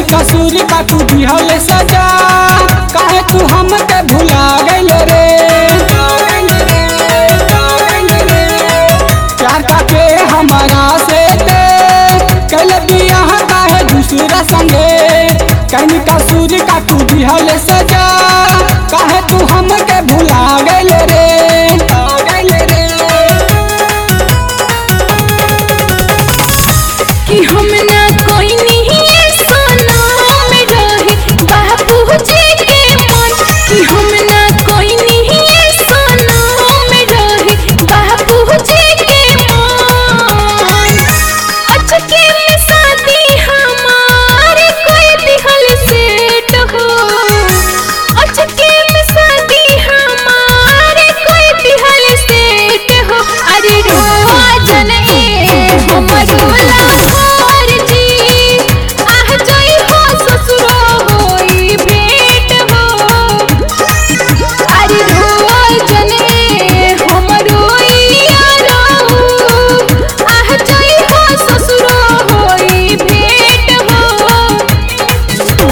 कसूर का तू दिहल सजा काहे तू हमके भुला गइल रे प्यार का के हमारा से दे कल बियाह काहे दूसरा संगे कहीं कसूर का तू दिहल सजा काहे तू हमके भुला गइल रे गइल रे कि हम ना कोई नहीं सोना में रहे बाबूजी के मन कि हम ना कोई नहीं सोना में रहे बाबूजी के मन अचके में शादी हमारे कोई दिहल सेट हो अचके में शादी हमारे कोई दिहल सेट हो अरे रोजन ए हमरो लाहौर जी आह जाई हो ससुरो होई भेंट हो अरे रोजन ए हमरो यारो आह जाई हो ससुरो होई भेंट हो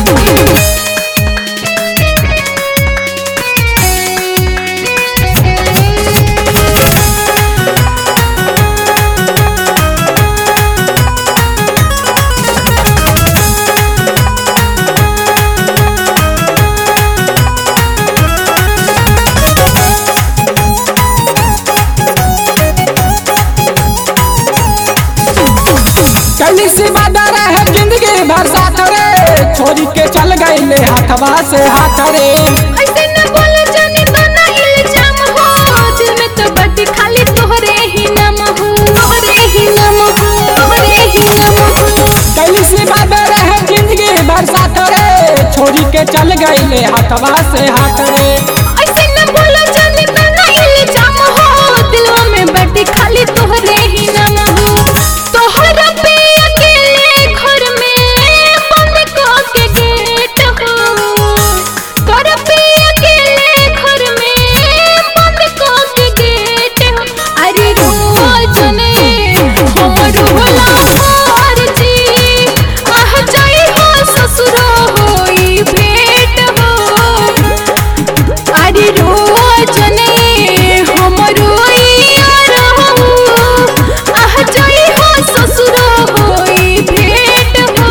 कली सी बाधा रहे जिंदगी भर साथ रे छोरी के चल गईले हाथवा से हाथ रे ऐसे न बोलो जाने तो ना इल्जाम हो दिल में तो बदी खाली तोहरे ही नाम हो तोहरे ही नाम हो तोहरे ही नाम हो कली सी बाधा रहे जिंदगी भर साथ रे छोरी के चल गईले हाथवा से हाथ रे ऐसे न बोलो जाने तो ना इल्जाम हो दिलवा में बदी खाली तोहरे ही नाम हो तोहरा पे अकेले घर में बंद को के गेट हो तोहरा पे अकेले घर में बंद को के गेट हो अरे रोजने हमरो लाहौर जी आह जाई हो ससुरो होई भेंट हो अरे रोजने हमरो यार हो आह जाई हो ससुरो होई भेंट हो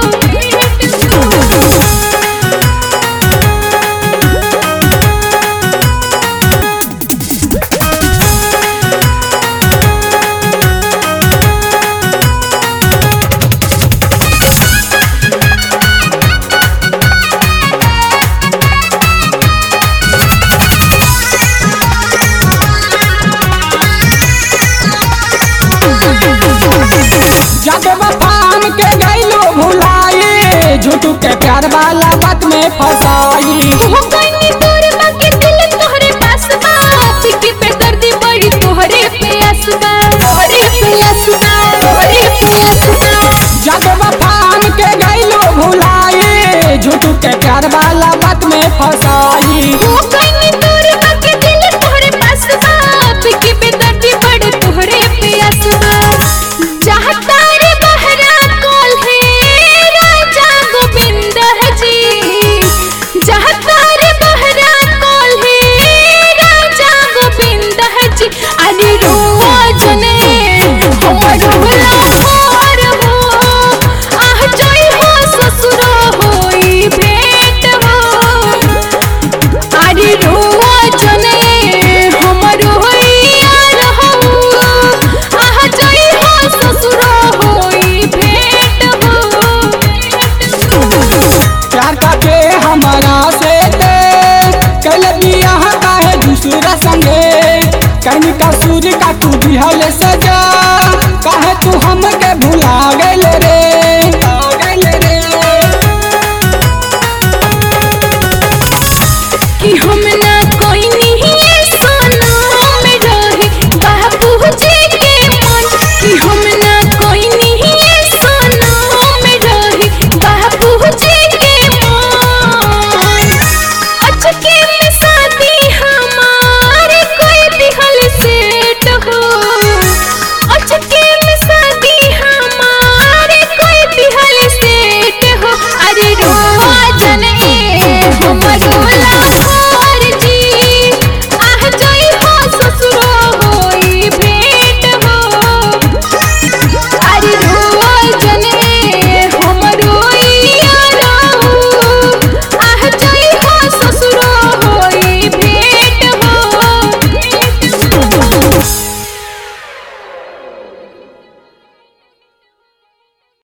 जब वफान के गईलो भुलाई झूठू के प्यार वाला बात में फसाई हो गइनी तोर बाकी दिल तोहरे पास बा पिकी पे दर्दी बड़ी तोहरे पे असबा तोहरे पे असबा तोहरे पे असबा जब वफान के गईलो भुलाई झूठू के प्यार वाला बात में फसाई हो गइनी तोर बाकी दिल तोहरे पास बा पिकी पे दर्दी बड़ी तोहरे पे असबा चाहता रे बहरा कॉल है राजा गोविंद जी चाहता रे बहरा कॉल है राजा गोविंद जी अरे रोजने हमरो लाहौर हो आह जाई हो ससुरो होई भेंट हो अरे रोजने हमरो यार हो आह जाई हो ससुरो होई भेंट हो प्यार का के हमारा से दे कल बियाह काहे दूसरा संगे कहीं कसूर का तू दिहल सजा काहे तू हमके भुला गइल रे